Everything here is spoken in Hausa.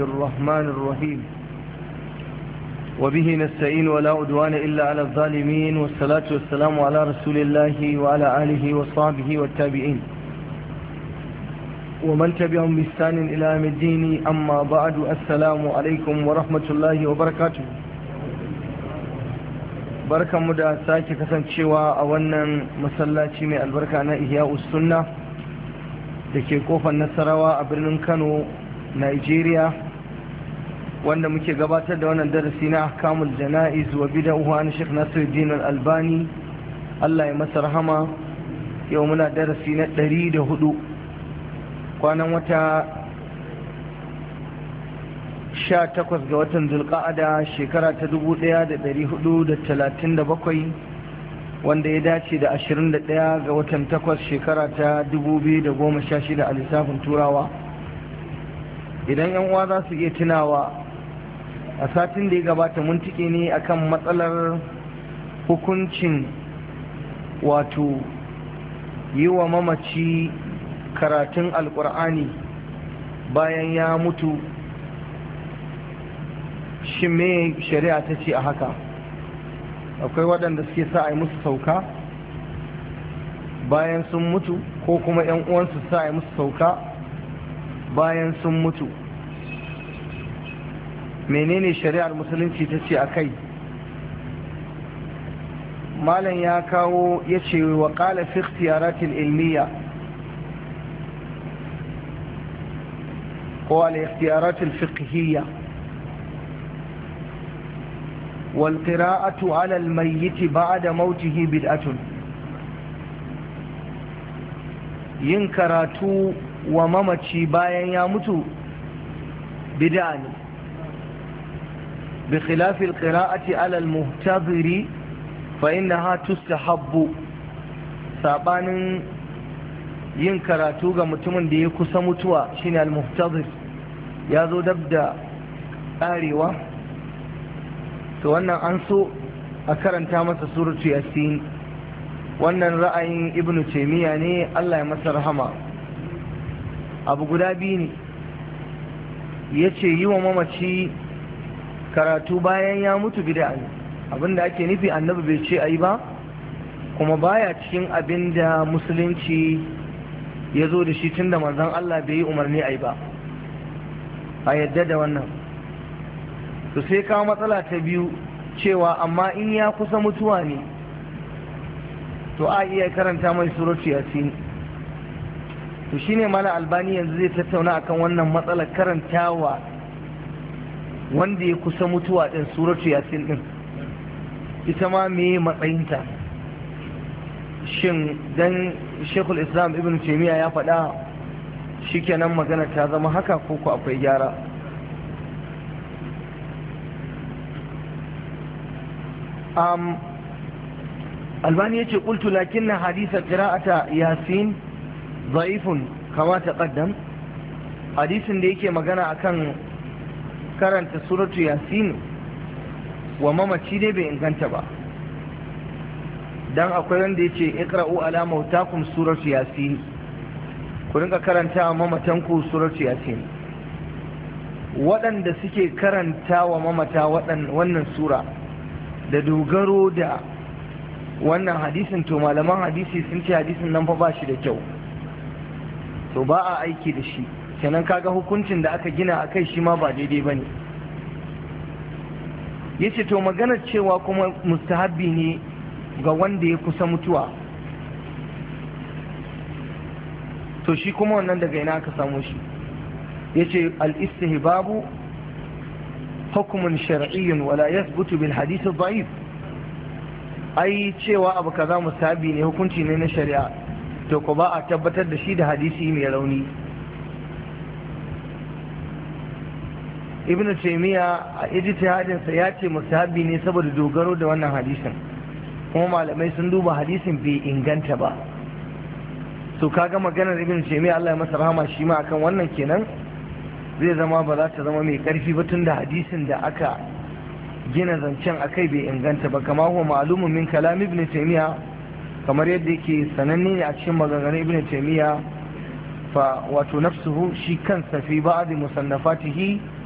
الرحمن الرحيم وبه نستعين ولا عدوان إلا على الظالمين والصلاة والسلام على رسول الله وعلى آله وصحبه والتابعين ومن تبعهم بإحسان إلى يوم الدين أما بعد السلام عليكم ورحمة الله وبركاته barkan mu da sake kasancewa a wannan masallaci mai albarka na ihya sunna da ke kofar nasarawa a birnin kano nigeria wanda muke gabatar da wannan darasi na kamul jana'iz wa bida'uhu an shek nasiruddin al-albani allah ya masa rahama yau muna darasi na ɗari da hudu kwanan wata sha takwas ga watan zulka'ada shekara ta dubu ɗaya da ɗari hudu da talatin da bakwai wanda ya dace da ashirin da ɗaya ga watan takwas shekara ta dubu biyu da goma sha shida a lissafin turawa idan yan uwa za su iya tunawa a satin da ya gabata mun tike ne akan matsalar hukuncin wato yi wa mamaci karatun alkur'ani bayan ya mutu shi me shari'a ta ce a haka akwai waɗanda suke sa a yi musu sauka bayan sun mutu ko kuma 'yan uwansu sa a yi musu sauka bayan sun mutu menene shari'ar musulunci ta ce a kai malam ya kawo ya ce wa ƙala fi ikhtiyaratil ilmiya ko al-ikhtiyaratil fiqhiyya wal qira'atu 'ala al-mayyit ba'da mautihi bid'atun yin karatu wa mamaci bayan ya mutu bid'a ne bi khilafi alqira'ati ala almuhtadiri fa innaha tustahabbu sabanin yin karatu ga mutumin da ya kusa mutuwa shine almuhtadir ya zo dab da karewa to wannan an so a karanta masa suratu yasin wannan ra'ayin ibnu taymiya ne Allah ya masa rahama abu guda biyu ne ya ce yi wa mamaci karatu bayan ya mutu bida ne abinda ake nufi annabi bai ce a yi ba kuma baya cikin abin da musulunci ya zo da shi tun da manzon Allah bai yi umarni a yi ba a yadda da wannan to sai kawo matsala ta biyu cewa amma in ya kusa mutuwa ne to a iya karanta mai suratu yasin to shine mana albani yanzu zai tattauna akan wannan matsalar karantawa wanda ya kusa mutuwa din suratu yasin din ita ma me matsayinta shin dan shekul islam ibn taimiyya ya faɗa shikenan magana ta zama haka ko ku akwai gyara um, albani ya ce ƙultu lakin na hadisa ƙira'ata yasin ضعيف كما تقدم hadisin da yake magana akan karanta suratu yasin wa mamaci dai bai inganta ba dan akwai wanda yace iqra'u ala mautakum suratu yasin ku rinka karanta wa mamatanku suratu yasin waɗanda suke karanta wa mamata wannan sura da dogaro da wannan hadisin to malaman hadisi sun ce hadisin nan fa ba shi da kyau to ba a aiki da shi kenan kaga hukuncin da aka gina a kai shi ma ba daidai ba ne ya ce to maganar cewa kuma mustahabbi ne ga wanda ya kusa mutuwa to shi kuma wannan daga ina aka samu shi ya ce al'istihbabu hukumin shar'iyyun wala yasbutu bil hadith da'if ai cewa abu kaza mustahabbi ne hukunci ne na shari'a to ko ba a tabbatar da shi da hadisi mai rauni ibn taymiya a ijtihadinsa ya ce musahabi ne saboda dogaro da wannan hadisin kuma malamai sun duba hadisin bai inganta ba to kaga maganar ibn taymiya Allah ya masa rahama shi ma akan wannan kenan zai zama ba za ta zama mai karfi ba tun da hadisin da aka gina zancen akai bai inganta ba kama huwa ma'lumun min kalam ibn taymiya kamar yadda yake sananne ne a cikin maganganun ibn taymiya fa wato nafsuhu shi kansa fi ba'd musannafatihi